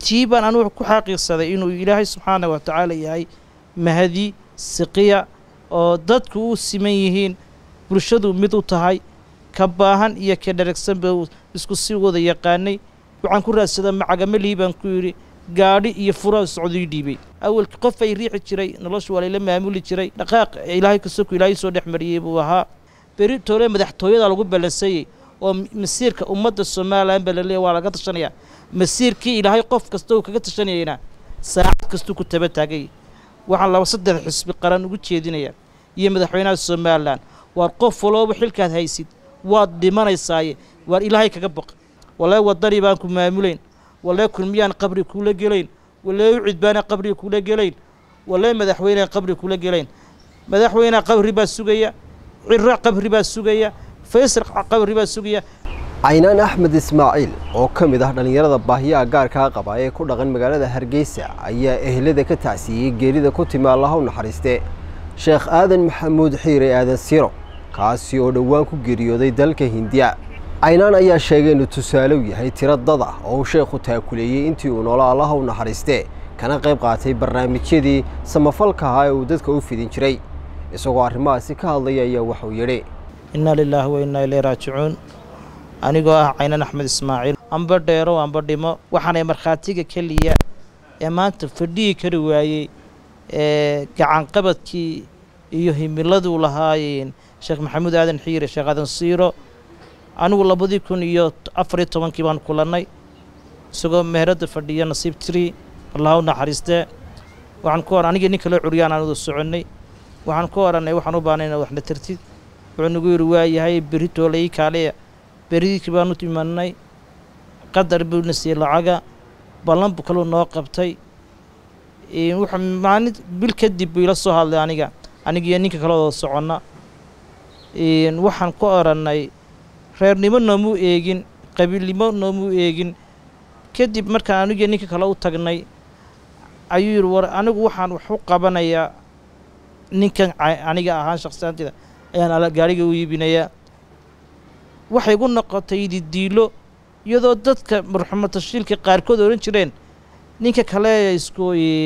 tii baan anugu ku xaqiiqsaday inuu ilaahay subxaana wa tacaala yahay mahadi siqiya oo dadku u siman yihiin bulshadu mid u tahay ka baahan iyo ka dharagsanba isku si wada yaqaanay waxaan ku raadsada macagamalihi baan ku yidhi gaadhi iyo furaa socdii dhiibay awalka qof ay riixi jiray nolosha waa layla maamuli jiray dhaqaaq ilaahay kasoku ilaahay soo dhex mariyey buu ahaa beri toole madaxtooyada lagu ballansayey oo masiirka ummadda somalilan baa laleeya waa laga tashanayaa masiirkii ilaahay qof kasta uu kaga tashanayayna saacad kastuu ku taba taagay waxaan laba saddex xisbi qaran ugu jeedinayaa iyo madaxweynaha somalilan waar qof walooba xilkaad haysid waad dhimanaysaaye waar ilaahay kaga baq walee wadani baan ku maamulayn walee kulmiyaan qabri kuula gelayn walee ucid baana qabri kuula gelayn walee madaxweynea qabri kuula gelayn madaxweynea qabri baa sugaya ciro qabri baa sugaya faysal qabri baa sugaya caynaan axmed ismaaciil oo ka mid ah dhallinyarada baahiyaha gaarkaa qaba ee ku dhaqan magaalada hargeysa ayaa ehlada ka tacsiiyey geerida ku timi allaha u naxariiste sheekh aadan maxamuud xiire aadan siro kaasi oo dhowaan ku geeriyooday dalka hindiya caynaan ayaa sheegay inuu tusaale u yahay tiro dad ah oo uu sheekhu taakuleeyey intii uu noolo allaha u naxariiste kana qayb qaatay barnaamijyadii samafalka ahaa ee uu dadka u fidin jiray isagoo arrimahaasi ka hadlaya ayaa waxuu yidhi innaa lilaahi wa innaa ilay raajicuun anigoo ah caynaan axmed ismaaciil amba dheero amba dhimo waxaanay markhaatiga keliya ee maanta fadhihi kari waayey ee gacanqabadkii iyo himiladuu lahaayeen sheekh maxamuud aadan xiire sheekh aadan siiro anigu labadii kun iyo afariyo tobankii baan kulannay isagoo meheradda fadhiya nasiib tiri allaha u naxariistee waxaan ku ohan anigii nin kaloo curyaan aan wada soconnay waxaan ku odhannay waxaan u baahnay inaad waxna tartid wuxuu nagu yidhi waa yahay berri toolay kaaleya berridii baanu imanay qadar buuna siiyey lacaga ballan bu kaluu noo qabtay wuxuu maalin bil kadib buu ila soo hadlay aniga anigiyo ninka kale wada soconna waxaan ku odhannay reernimo noomuu eegin qabiilnimo noomuu eegin kadib markaan anigiyo ninka kale u tagnay ayuu yidhi war anigu waxaan wax u qabanayaa ninkan aniga ahaan shakhsiyaantida ayaan gaariga u iibinayaa waxay igu noqotay didiilo iyadoo dadka marxumo tashiilka qaarkood odhan jireen ninka kale isku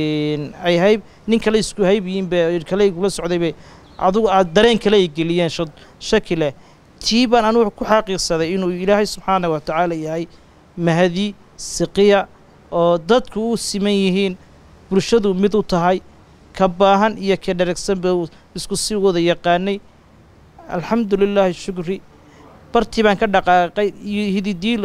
ay hayb nin kale isku hayb yihiinba kale igula socdayba adugu aad dareen kale ay geliyeen shaki leh tii baan anugu ku xaqiiqsaday inuu ilaahay subxaana wa tacaala yahay mahadi siqiya oo dadku u siman yihiin bulshadu mid u tahay ka baahan iyo ka dharagsanba isku si wada yaqaanay alxamdu lilaahi shukri bartii baan ka dhaqaaqay iyo hididiilo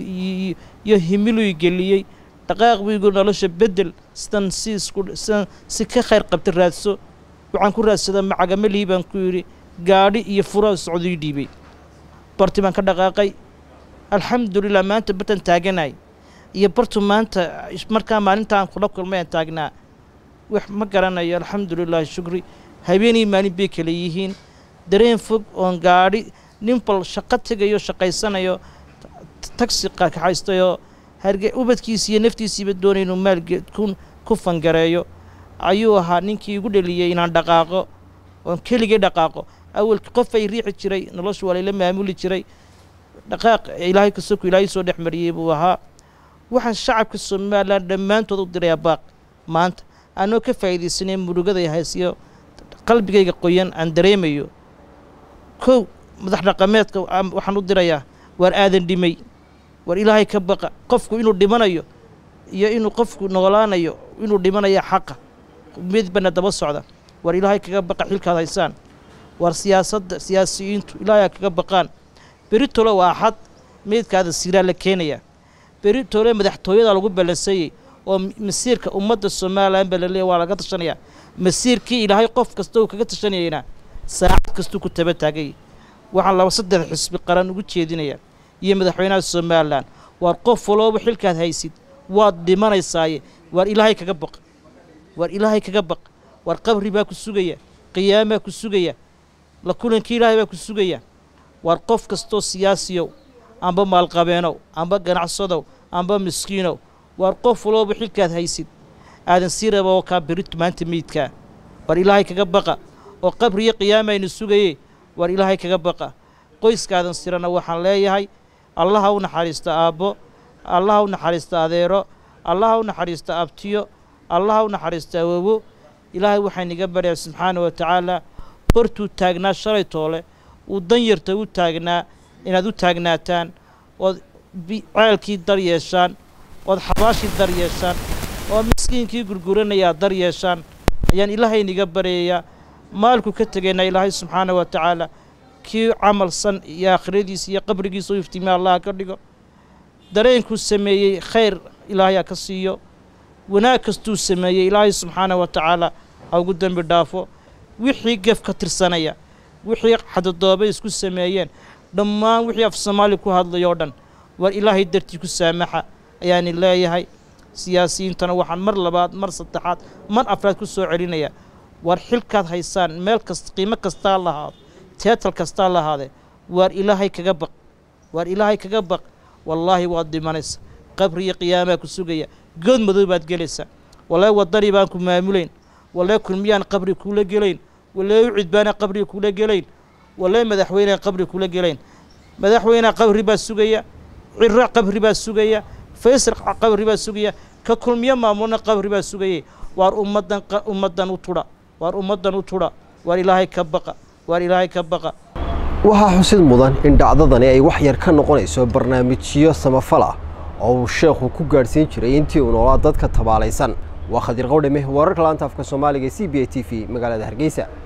iyo himiluy geliyey dhaqaaq buu igu nolosha bedel sidan si isku sidan si ka khayr qabta raadso waxaan ku raadsadaa macagamalihi baan ku yidhi gaadhi iyo furaa socdii dhiibay bartii baan ka dhaqaaqay alxamdulilah maanta bartan taaganay iyo bartu maanta markaa maalintaan kula kulmay aan taagnaa wax ma garanayo alxamdulilaahi shukri habeenii maalin bay kala yihiin dareen fog oon gaadhi nin bal shaqo tegayo shaqaysanayo tagsi kaxaystayoo harge ubadkiisi iyo naftiisiiba doonay inuu maalgeed ku ku fangareeyo ayuu ahaa ninkii igu dheliyey inaan dhaqaaqo oon keligay dhaqaaqo awalka qof ay riixi jiray nolosha waa layla maamuli jiray dhaqaaq ilaahay kasoku ilaahay soo dhex mariyey buu ahaa waxaan shacabka somalilan dhammaantood u dirayaa baaq maanta anoo ka faa'iidaysanay murugaday haysiyo qalbigayga qoyan aan dareemayo kow madax dhaqameedka waxaan u dirayaa waar aadan dhimay waar ilaahay ka baqa qofku inuu dhimanayo iyo inuu qofku noolaanayo inuu dhimanaya xaqa midbana daba socda waar ilaahay kaga baqa xilkaad haysaan waar siyaasadda siyaasiyiintu ilaahay kaga baqaan beri tole waa axad meydkaada siiraa la keenayaa beri tole madaxtooyada lagu ballansayey oo masiirka ummadda somalilan baa laleeya waa laga tashanayaa masiirkii ilaahay qof kasta uu kaga tashanayayna saacad kastuu ku taba taagay waxaan laba saddex xisbi qaran ugu jeedinayaa iyo madaxweynaha somalilan waar qof walooba xilkaad haysid waad dhimanaysaaye waar ilaahay kaga baq waar ilaahay kaga baq waar qabri baa ku sugaya qiyaamaa ku sugaya la kulankii ilaahay baa ku sugaya waar qof kastoo siyaasiyow amba maalqabeenow amba ganacsadow amba miskiinow waar qof walooba xilkaad haysid aadan sii raba oo kaa beritu maanta meydkaa waar ilaahay kaga baqa oo qabriyo qiyaamaynu sugaye waar ilaahay kaga baqa qoyskaadan sirana waxaan leeyahay allaha u naxariisto aabbo allaha u naxariisto adeero allaha u naxariista abtiyo allaha u naxariista awowo ilaahay waxaan iga baryaa subxaana wa tacaala bartuu taagnaa shalay toole uu danyarta u taagnaa inaad u taagnaataan ood ceelkii dar yeeshaan ood xabaashii dar yeeshaan ood miskiinkii gurguranaya aad dar yeeshaan ayaan ilaahayniga baryayaa maalku ka tegaynaa ilaahay subxaana wa tacaala kii camalsan iyo aakhiradiisa iyo qabrigiisa u iftiimiya allah ka dhigo dareenkuu sameeyey khayr ilaahay ha ka siiyo wanaag kastuu sameeyey ilaahay subxaana wa tacaala ha ugu dembi dhaafo wixii gef ka tirsanaya wixii xadadoobay isku sameeyeen dhammaan wixii af soomaali ku hadlay oo dhan war ilaahay dartii ku saamaxa ayaani leeyahay siyaasiyiintana waxaan mar labaad mar saddexaad mar afraad ku soo celinaya war xilkaad haysaan meel kasta qiimo kastaa lahaado teetal kastaa lahaadee waar ilaahay kaga baq waar ilaahay kaga baq wallaahi waad dhimanaysa qabri iyo qiyaamaa ku sugaya good madow baad gelaysaa walee waddanii baan ku maamulayn walee kulmiyaan qabri kuula gelayn walee u cidbaanaan qabri kuula gelayn walee madaxweynaan qabri kuula gelayn madaxweynea qabri baa sugaya ciro qabri baa sugaya faysal qabri baa sugaya ka kulmiyo maamulna qabri baa sugayay waar ummaddan ummaddan u tudha waar ummaddan u tudha waar ilaahay ka baqa waar ilaahay ka baqa waxaa xusid mudan in dhacdadani ay wax yar ka noqonayso barnaamijyo samafal ah oo uu sheekhu ku gaadhsiin jiray intii uu noolaa dadka tabaalaysan waa khadir qowdhame wararka laanta afka soomaaliga c b a t v magaalada hargeysa